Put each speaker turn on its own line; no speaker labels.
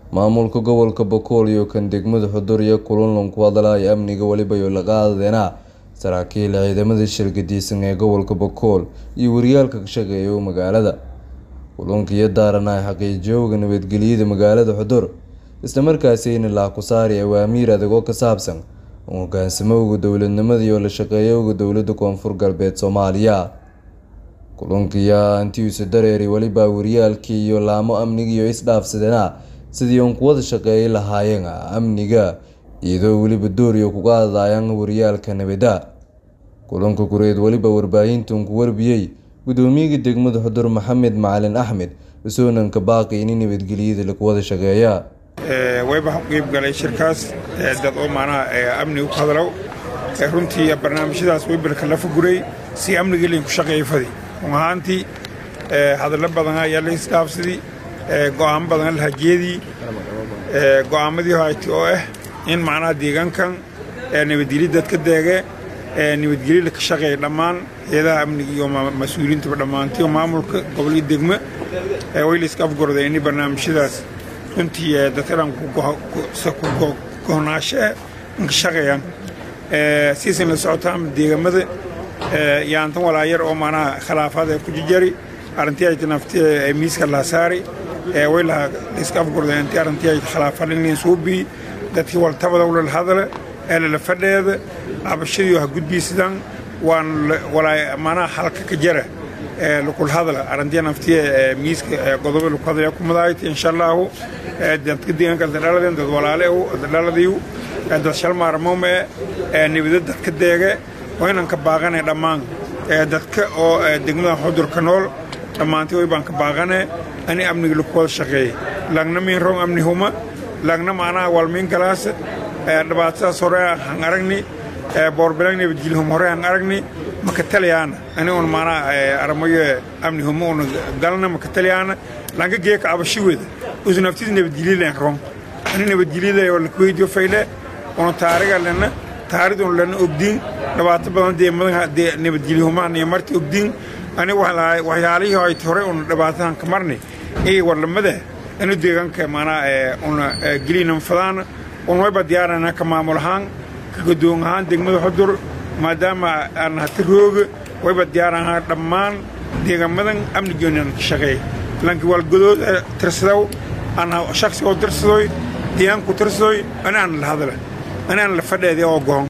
maamulka gobolka bokool iyo kan degmada xudur iyo kulanlan ku hadlaya amniga weliba iyo la qaadana saraakiil ciidamada shirgadiisan ee gobolka bokool iyo waryaalka ka shaqeeya magaalada kulanka iyo daarana ay xaqiijiyowga nabadgelyada magaalada xudur islamarkaasina laakusaari awaamiir adag oo ka saabsan hogaansamowga dowladnimada iyo la shaqeeyowga dowlada koonfur galbeed soomaaliya kulankiya antiuse dareeri weliba waryaalkii iyo laamo amniga iyo isdhaafsadana sidii uun kuwada shaqeeyay lahaayeen amniga iyadoo weliba dooriyo kuga hadlayaan waryaalka nabada kulanka gureed weliba warbaahintan ku warbiyey gudoomiyaga degmada xudur maxamed macalin axmed isoonanka baaqi ini nabadgelyada lagu wada shaqeeya
wayba qeyb galay shirkaas dad oo macnaha amniga ku hadlow runtii barnaamijyadaas weybalka la fuguray si amniga laynku shaqeeya fadi run ahaantii hadallo badan ayaa la isdhaafsadii go'aamo badan lahajeedii go'aamadii hayti oo ah in macnaha deegaankan nabadgelyo dadka deege nabadgelyo ka shaqeeya dhammaan hay-adaha amniga iyo mas-uuliyiintaba dhammaantii oo maamulka gobolyo degmo way la iska afgorday inay barnaamijyadaas runtii dadkadan ku gohnaashe inka shaqeeyaan siisan la socotaan deegamada yaantan walaayar oo macnaha khilaafaad ee ku jijari arrintii ay nafti miiska laa saari way la iska afgorday intii arrintii ay khilaafaan in suubii dadkii waltabada ulal hadale ee lala fadheeda cabashadii ha gudbiisidaan waan walaa macnaha halka ka jara lakul hadla arrintii naftii miiska godobo laku hadlaya ku madaayt insha allahu dadka deegaanka dhaladeen dad walaale dhaladiyu dad shalmaarmome nibada dadka deege waa inaan ka baaqane dhammaan dadka oo degmada xudurka nool dhammaantii way baan ka baaqane ani amniga laku wada shaqeeyey lagna miin rong amni huma lagna macnaha walmiin galaas dhibaatadaas hore han aragni boorbelang nabadgelhum hore han aragni maka talyaana ani un macnaha aramayo amni huma una galna maka talyaana langa geeka abashi weda usu naftiis nabadgelyadan rong ani nabadgelyada oo lakuweydiyo fayle una taariga lena taaridun lena ogdiin dhibaato badan dee nabadgelyahumaan iyo marti ogdiin ani waxyaalihii ayt hore una dhibaatadan ka marni iyo warlamada inu deegaanka macnaha una gelinan fadaana un wayba diyaarana ka maamul ahaan ka godoon ahaan degmada xudur maadaama aan hati rooga wayba diyaaranahaa dhammaan deegamadan amnigeenan ka shaqeey lanki walgodood tirsadow aan shaksi oo tirsadoy deegaanku tirsadoy ani aan la hadla ani aan la fadheedi oo goon